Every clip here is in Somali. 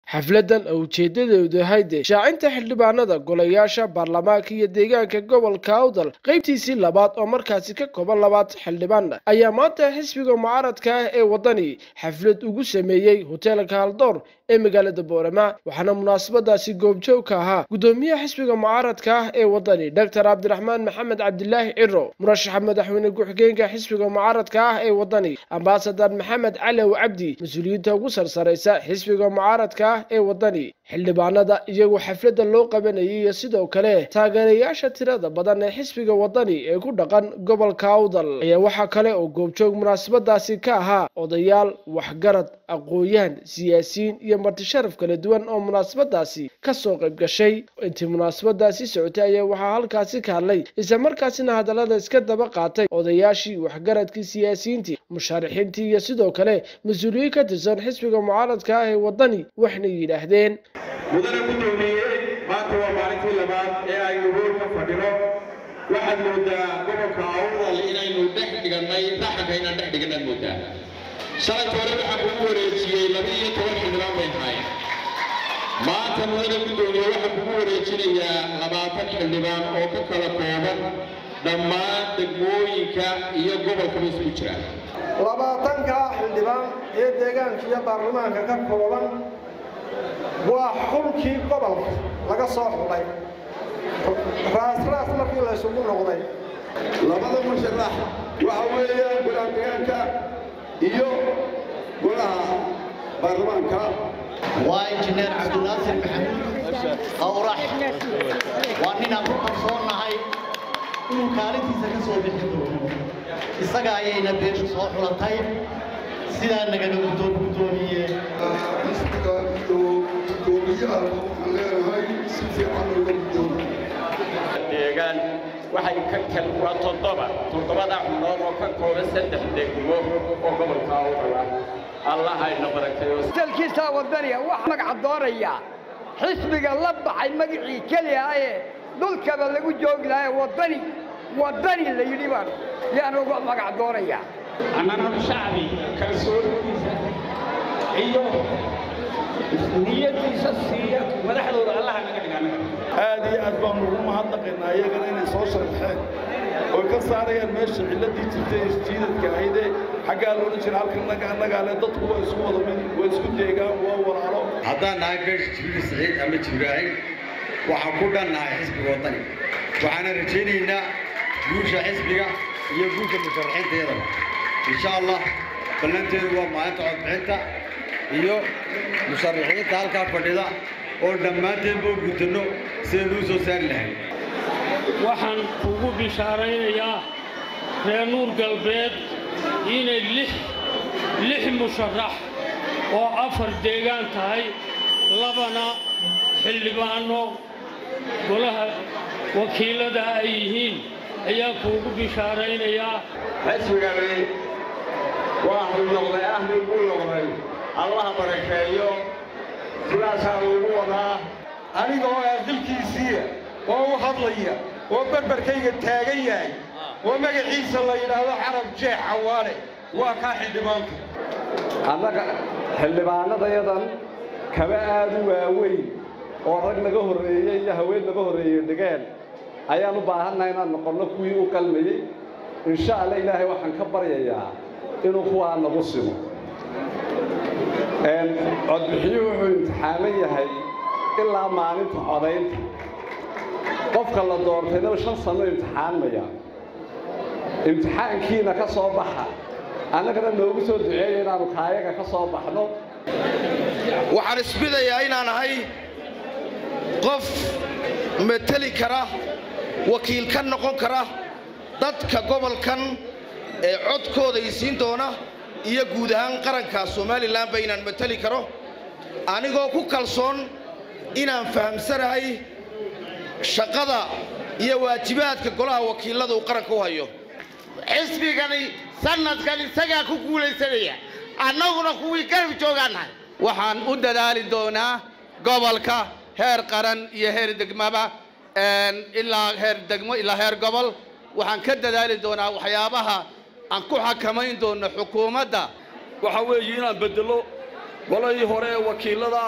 xafladan oo ujeedadeedu ahayd shaacinta xildhibaanada golayaasha baarlamaanka iyo deegaanka gobolka awdal qaybtiisii labaad oo markaasi ka kooban labaad xildhibaan ayaa maanta xisbiga mucaaradka ah ee waddani xaflad ugu sameeyey hoteelka haldoor ee magaalada boorama waxaana munaasabadaasi goobjoog ka ahaa gudoomiyaha xisbiga mucaaradka ah ee waddani doctor cabdiraxmaan maxamed cabdilaahi ciro murashaxa madaxweyne ku-xigeenka xisbiga mucaaradka ah ee waddani ambasadar maxamed calow cabdi mas-uuliyiinta ugu sarsaraysa xisbiga mucaaradka ah ee waddani xildhibaanada iyagoo xafladda loo qabanayay iyo sidoo kale taageerayaasha tirada badan ee xisbiga waddani ee ku dhaqan gobolka awdal ayaa waxaa kale oo goobjoog munaasabadaasi ka ahaa odayaal waxgarad aqoon-yahan siyaasiyiin iyo marti sharaf kala duwan oo munaasabadaasi kasoo qayb gashay intii munaasabadaasi socotay ayaa waxaa halkaasi ka hadlay isla markaasina hadallada iska daba qaatay odayaashii waxgaradkii siyaasiyiintii mushaarixiintii iyo sidoo kale mas-uuliyiin ka tirsan xisbiga mucaaradka ah ee waddani waxna yidhaahdeen mudane gudoomiye maanta waa maalintii labaad ee aynu hool ka fadhino waxaad moodaa gobolka awdal inaynu dhex dhigannay raxanka inaan dhex dhiganaad moodaa shalayta hore waxaan kugu wareejiyey laba iyo toban xildhibaan bay tahay maanta mudane gudoomiye waxaan kugu wareejinayaa labaatan xildhibaan oo ka kala kooban dhammaan degmooyinka iyo gobolkaba isugu jira labaatanka xildhibaan ee deegaanka iyo baarlamaanka ka kooban waa xulkii gobolka laga soo xulay raasraas markii la isugu noqday labada musharax waxa weeyaan golaha deegaanka iyo golaha baarlamaanka waa injineer cabdinaasir maxamuud qawrax waa ninaan ku kalsoonnahay inuu kaalintiisa ka soo bixi doono isaga ayayna beeshu soo xulatay sidaa nagana gudoomiye xisbiga iyo gudoomiyaha waxaan leenahay si fiican looga gudoomiye deegaan waxay ka kal waa toddoba toddobada xubnood oo ka kooban saddex degmo oo gobolka awdal ah allah ayna barakeeyo dalkiisa wadaniga wax magaca dooraya xisbiga la baxay magacii keliya ee dhulkaba lagu joogi lahaa wadani wadani la yidhi baan yaan uga magac dooraya annana shacbi kalsoonidiisa iyo niyadiisa siiya madaxdooda allaha naga dhigana aad iyo aad baanu ugu mahadnaqaynaa iyagana inay soo sharxeen oo ka saarayaan meesha cilladii jirtay isjiidadka ahaydee xaggaa loodhan jira halkan naga annagaale dadku waa isku wada mid waa isku deegaan waa walaalo haddaan nahay beesha jibriil saciid ama jibraahin waxaan ku dhannahay xisbiga waddani waxaana rajaynaynaa guusha xisbiga iyo guusha musharaxiintayadaba insha allah ballanteedu waa maalinta codbixinta iyo musharaxiinta halkaa fadhida oo dhammaanteedba u gutanno sidaynu u soo saari lahayn waxaan kugu bishaaraynayaa reer nuur galbeed inay lix lix musharax oo afar deegaan tahay labana xildhibaanno golaha wakiillada ay yihiin ayaa kuugu bishaaraynayaa xisbigani waa hulnoqday ahli u noqday allaha barakeeyo sidaasaa lagu wadaa aniga oo aaqilkiisiiya oo u hadlaya oo berberkayga taagan yahay oo magaciisa la yidhaahdo carab jeex cawaale waa kaa xildhibaanka annaga xildhibaanadayadan kaba aad u waaweyn oo rag naga horreeyey iyo haween naga horreeyey dhigeen ayaan u baahannahay inaan noqonno kuwii u qalmayey insha alla ilaahay waxaan ka baryayaa inuu kuwaa nagu simo codbixiyuhu wuxuu imtixaaman yahay ilaa maalinta codaynta qofka la doortaynaba shan sanno imtixaanmaya imtixaankiina ka soo baxa annagana noogu soo duceeya inaannu kaayaga ka soo baxno waxaan isbidayaa inaan ahay qof mateli kara wakiil ka noqon kara dadka gobolkan ee codkooda isiin doona iyo guud ahaan qaranka somalilanba inaan mateli karo anigoo ku kalsoon inaan fahamsanahay shaqada iyo waajibaadka golaha wakiillada uu qaranka u hayo xisbigani sanadkan isagaa ku guulaysanaya annaguna kuwii garab joogaannahay waxaan u dadaali doonaa gobolka heer qaran iyo heer degmaba ilaa heer degmo ilaa heer gobol waxaan ka dadaali doonaa waxyaabaha aan ku xakamayn doono xukuumadda waxa weeye inaan bedelo golahii hore ee wakiillada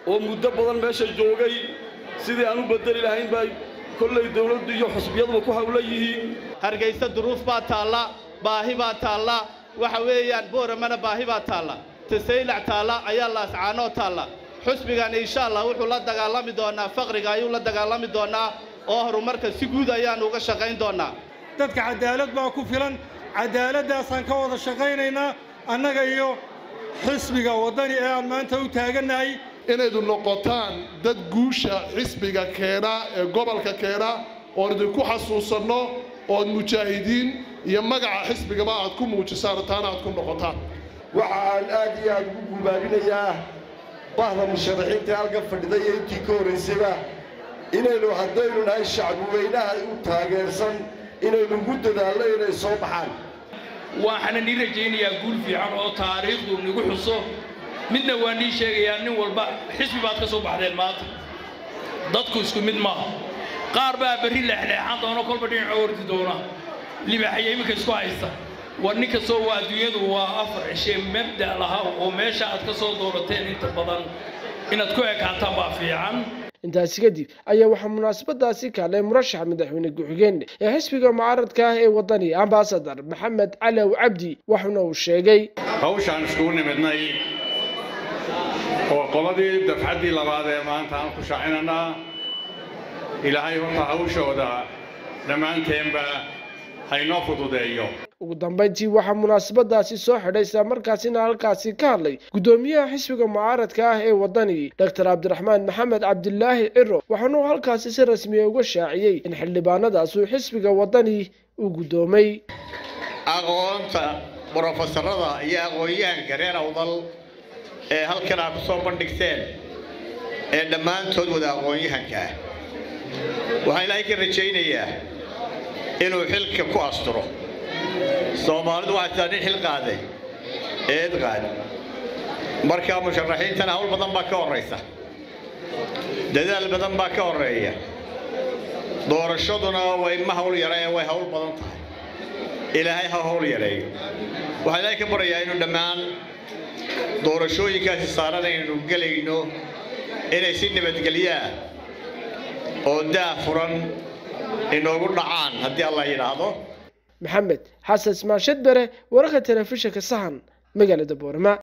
oo muddo badan meesha joogay sidii aan u bedeli lahayn bay kollay dawladdu iyo xusbiyaduba ku hawla yihiin hargaysa duruuf baa taalla baahi baa taalla waxa weeyaan booramana baahi baa taalla tasaylac taalla ayaa laascaanoo taalla xusbigan insha allah wuxuu la dagaalami doonaa faqriga ayuu la dagaalami doonaa oo horumarka si guud ayaannu uga shaqayn doonaa dadka cadaalad baa ku filan cadaaladdaasaan ka wada shaqaynaynaa annaga iyo xisbiga waddani ee aan maanta u taagannahay inaydu noqotaan dad guusha xisbiga keena ee gobolka keena oon idinku xasuusanno ood mujaahidiin iyo magaca xisbigaba aad ku muujisaan taana aad ku noqotaan waxa aan aad iyo aad ugu gubaabinayaa bahda musharaxiinta halka fadhida iyo intii ka horraysayba inaynu haddaynu nahay shacbi weynaha u taageersan inaynu ugu dadaalno inay soo baxaan waxaana nii rajaynayaa guul fiican oo taariikhdu nagu xuso midna waa nii sheegayaa nin walba xisbi baad ka soo baxdeen maanta dadku isku mid maaha qaar baa berri leexleexan doona kolba dhinaca ordi doona libaaxaya iminka isku haysta war nin kastoo waa adduunyadu waa afar cishe mabda lahaa oo meesha aad ka soo doorateen inta badan inaad ku ekaataan baa fiican intaasi kadib ayaa waxaa munaasabadaasi kaalay murashaxa madaxweyne ku-xigeen ee xisbiga mucaaradka ah ee waddani ambasadar maxamed calow cabdi waxuna uu sheegay hawshaan iskugu nimidnay oo qoladii dafcaddii labaad ee maanta aan ku shaacinanaa ilaahay horta hawshooda dhammaanteenba haynoo fududeeyo ugu dambayntii waxaa munaasabadaasi soo xidhay isla markaasina halkaasi ka hadlay guddoomiyaha xisbiga mucaaradka ah ee waddani doctor cabdiraxmaan maxamed cabdilaahi ciro waxaanuu halkaasi si rasmiya uga shaaciyey in xildhibaanadaas uu xisbiga waddani uu guddoomay aqoonta brofesorada iyo aqoon-yahanka reer awdal ee halkan aad ku soo bandhigteen ee dhammaantood wada aqoon-yahanka ah waxaan ilaahay ka rajaynayaa inuu xilka ku asturo soomaalidu waxay tiraa nin xil qaaday eed qaad marka musharaxiintana hawl badan baa ka horraysa dadaal badan baa ka horreeya doorashaduna way ma hawl yara ee way hawl badan tahay ilaahay ha hawl yareeyo waxaan ilaahay ka baryayaa inuu dhammaan doorashooyinkaasi saaran aynu gelayno inay si nabadgelyaa oo daah furan inoogu dhacaan haddii alla yidhaahdo maxamed xasan ismaan shadbere wararka telefishinka sahan magaalada boorama